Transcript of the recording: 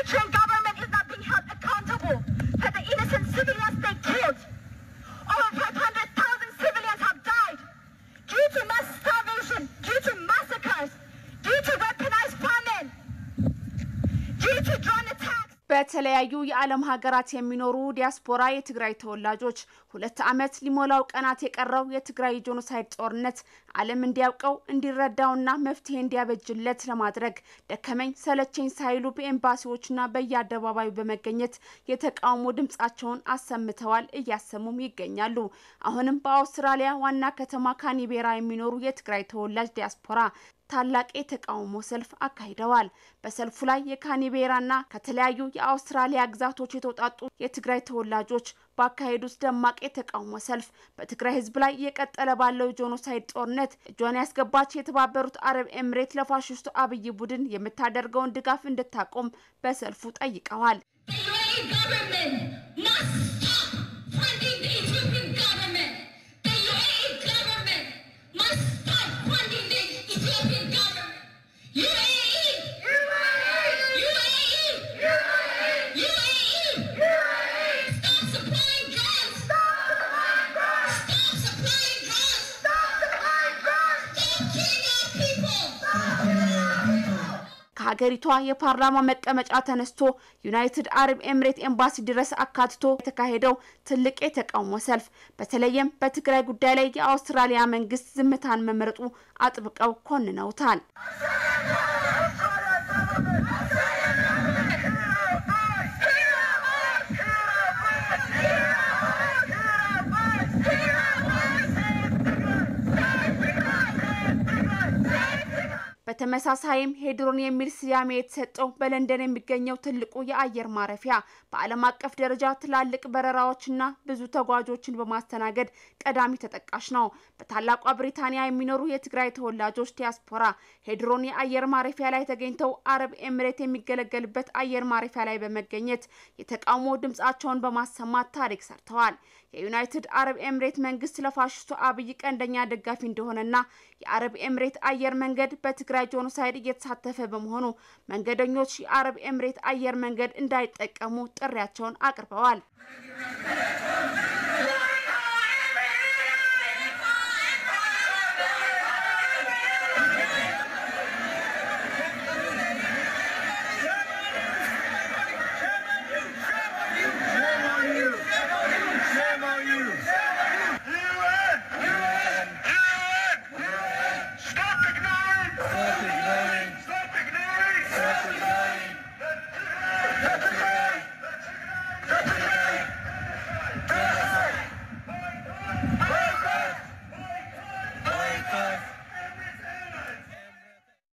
Eritrean government is not being held accountable for the innocent civilians they killed. Over 500,000 civilians have died due to mass starvation, due to massacres, due to weaponized famine, due to drone attacks. በተለያዩ የዓለም ሀገራት የሚኖሩ ዲያስፖራ የትግራይ ተወላጆች ሁለት ዓመት ሊሞላው ቀናት የቀረው የትግራይ ጄኖሳይድ ጦርነት ዓለም እንዲያውቀው እንዲረዳውና መፍትሄ እንዲያበጅለት ለማድረግ ደከመኝ ሰለቸኝ ሳይሉ በኤምባሲዎችና በየአደባባዩ በመገኘት የተቃውሞ ድምጻቸውን አሰምተዋል፣ እያሰሙም ይገኛሉ። አሁንም በአውስትራሊያ ዋና ከተማ ካኒቤራ የሚኖሩ የትግራይ ተወላጅ ዲያስፖራ ታላቅ የተቃውሞ ሰልፍ አካሂደዋል። በሰልፉ ላይ የካኒቤራና ከተለያዩ የአውስትራሊያ ግዛቶች የተውጣጡ የትግራይ ተወላጆች ባካሄዱት ደማቅ የተቃውሞ ሰልፍ በትግራይ ሕዝብ ላይ እየቀጠለ ባለው ጄኖሳይድ ጦርነት እጇን ያስገባች የተባበሩት አረብ ኤምሬት ለፋሽስቱ አብይ ቡድን የምታደርገውን ድጋፍ እንድታቆም በሰልፉ ጠይቀዋል። ከሀገሪቷ የፓርላማ መቀመጫ ተነስቶ ዩናይትድ አረብ ኤምሬት ኤምባሲ ድረስ አካትቶ የተካሄደው ትልቅ የተቃውሞ ሰልፍ በተለይም በትግራይ ጉዳይ ላይ የአውስትራሊያ መንግስት ዝምታን መምረጡ አጥብቀው ኮንነውታል። በተመሳሳይም ሄድሮን የሚል ስያሜ የተሰጠው በለንደን የሚገኘው ትልቁ የአየር ማረፊያ በዓለም አቀፍ ደረጃ ትላልቅ በረራዎችና ብዙ ተጓዦችን በማስተናገድ ቀዳሚ ተጠቃሽ ነው። በታላቋ ብሪታንያ የሚኖሩ የትግራይ ተወላጆች ዲያስፖራ ሄድሮን የአየር ማረፊያ ላይ ተገኝተው አረብ ኤምሬት የሚገለገልበት አየር ማረፊያ ላይ በመገኘት የተቃውሞ ድምጻቸውን በማሰማት ታሪክ ሰርተዋል። የዩናይትድ አረብ ኤምሬት መንግስት ለፋሽስቱ አብይ ቀንደኛ ደጋፊ እንደሆነና የአረብ ኤምሬት አየር መንገድ በትግራይ ጄኖሳይድ እየተሳተፈ በመሆኑ መንገደኞች የአረብ ኤምሬት አየር መንገድ እንዳይጠቀሙ ጥሪያቸውን አቅርበዋል።